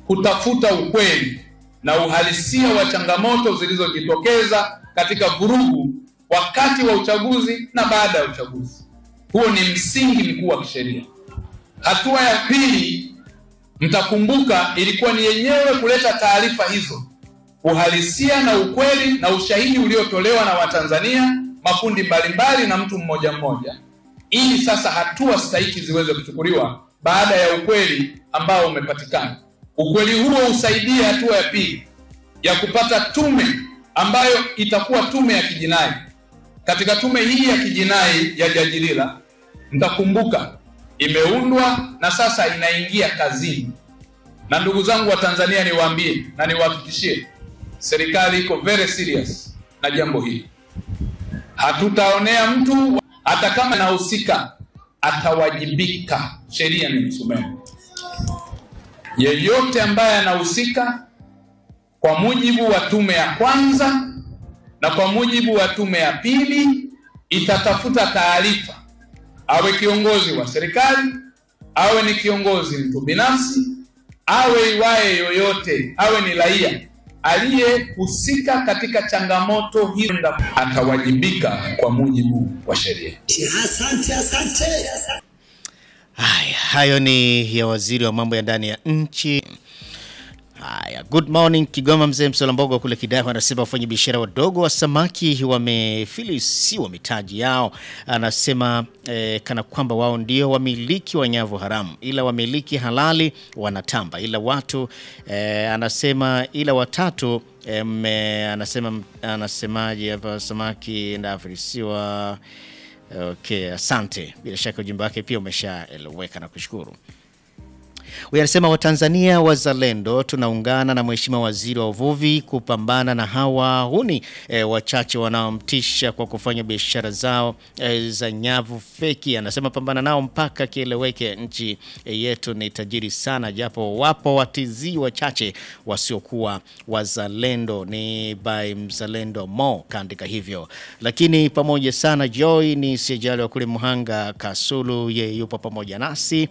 kutafuta ukweli na uhalisia wa changamoto zilizojitokeza katika vurugu wakati wa uchaguzi na baada ya uchaguzi. Huo ni msingi mkuu wa kisheria. Hatua ya pili, mtakumbuka, ilikuwa ni yenyewe kuleta taarifa hizo, uhalisia na ukweli na ushahidi uliotolewa na Watanzania, makundi mbalimbali na mtu mmoja mmoja, ili sasa hatua stahiki ziweze kuchukuliwa baada ya ukweli ambao umepatikana. Ukweli huo usaidie hatua ya pili ya kupata tume ambayo itakuwa tume ya kijinai. Katika tume hii ya kijinai ya Jaji Lila, mtakumbuka imeundwa na sasa inaingia kazini. Na ndugu zangu wa Tanzania, niwaambie na niwahakikishie, serikali iko very serious na jambo hili. Hatutaonea mtu, hata kama anahusika atawajibika. Sheria ni msumeno. Yeyote ambaye anahusika kwa mujibu wa tume ya kwanza na kwa mujibu wa tume ya pili itatafuta taarifa, awe kiongozi wa serikali, awe ni kiongozi mtu binafsi, awe iwaye yoyote, awe ni raia aliyehusika katika changamoto hiyo, atawajibika kwa mujibu wa sheria. Asante, asante. Haya, hayo ni ya waziri wa mambo ya ndani ya nchi. Haya, good morning Kigoma. Mzee Msolambogo kule Kidaho anasema wafanyabiashara wadogo wa samaki wamefilisiwa mitaji yao. Anasema eh, kana kwamba wao ndio wamiliki wa nyavu haramu, ila wamiliki halali wanatamba, ila watu eh, anasema ila watatu eh, mme- anasema anasemaje hapa, samaki ndafilisiwa. Okay, asante. Bila shaka ujumbe wake pia umeshaeleweka na kushukuru. Huyu anasema Watanzania wazalendo tunaungana na Mheshimiwa Waziri wa Uvuvi kupambana na hawa huni e, wachache wanaomtisha kwa kufanya biashara zao e, za nyavu feki. Anasema pambana nao mpaka kieleweke. Nchi e, yetu ni tajiri sana, japo wapo watizii wachache wasiokuwa wazalendo. Ni by mzalendo Mo kaandika hivyo, lakini pamoja sana. Joy ni sijali wa kule Muhanga Kasulu, ye yupo pamoja nasi.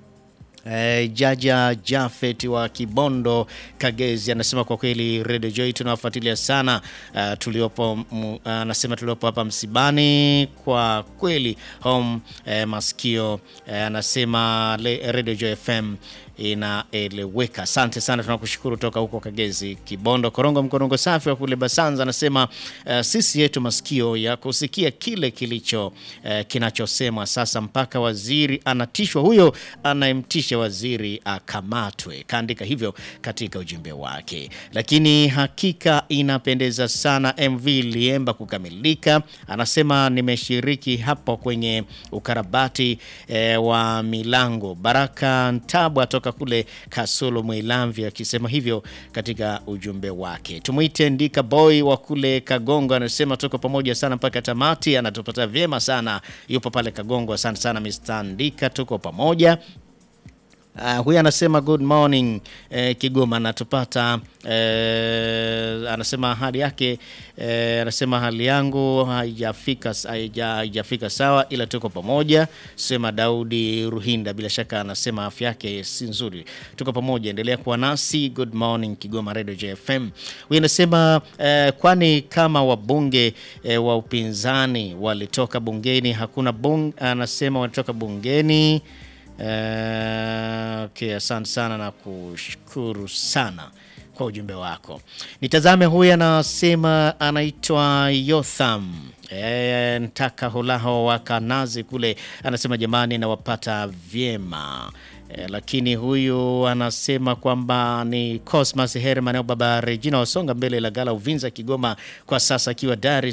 Eh, Jaja Jafet wa Kibondo Kagezi anasema kwa kweli Radio Joy tunawafuatilia sana. Uh, tuliopo mu- anasema tuliopo hapa msibani kwa kweli home eh, masikio eh, anasema le- Radio Joy FM inaeleweka. Asante sana, tunakushukuru toka huko Kagezi Kibondo. Korongo Mkorongo safi wa kule Basanza anasema uh, sisi yetu masikio ya kusikia kile kilicho uh, kinachosemwa sasa, mpaka waziri anatishwa, huyo anayemtisha waziri akamatwe. Kaandika hivyo katika ujumbe wake, lakini hakika inapendeza sana MV Liemba kukamilika. Anasema nimeshiriki hapo kwenye ukarabati eh, wa milango. Baraka Ntabwa toka kule Kasulu Mwilamvi akisema hivyo katika ujumbe wake. Tumwite Ndika Boy wa kule Kagongo, anasema tuko pamoja sana mpaka tamati, anatupata vyema sana, yupo pale Kagongo. Asante sana Mr. Ndika, tuko pamoja. Uh, huyu anasema good morning eh, Kigoma anatupata eh, anasema hali yake eh, anasema hali yangu haijafika haija- haijafika sawa, ila tuko pamoja. Sema Daudi Ruhinda, bila shaka anasema afya yake si nzuri. Tuko pamoja, endelea kuwa nasi. Good morning Kigoma Radio JFM. Huyu anasema eh, kwani kama wabunge eh, wa upinzani walitoka bungeni, hakuna bung, anasema walitoka bungeni Eh, okay, asante sana na kushukuru sana kwa ujumbe wako. Nitazame huyu anasema anaitwa Yotham e, ntaka holaho wa Kanazi kule, anasema jamani, nawapata vyema e, lakini huyu anasema kwamba ni Cosmas Herman au baba Regina Wasonga mbele la gala Uvinza Kigoma, kwa sasa akiwa Dar es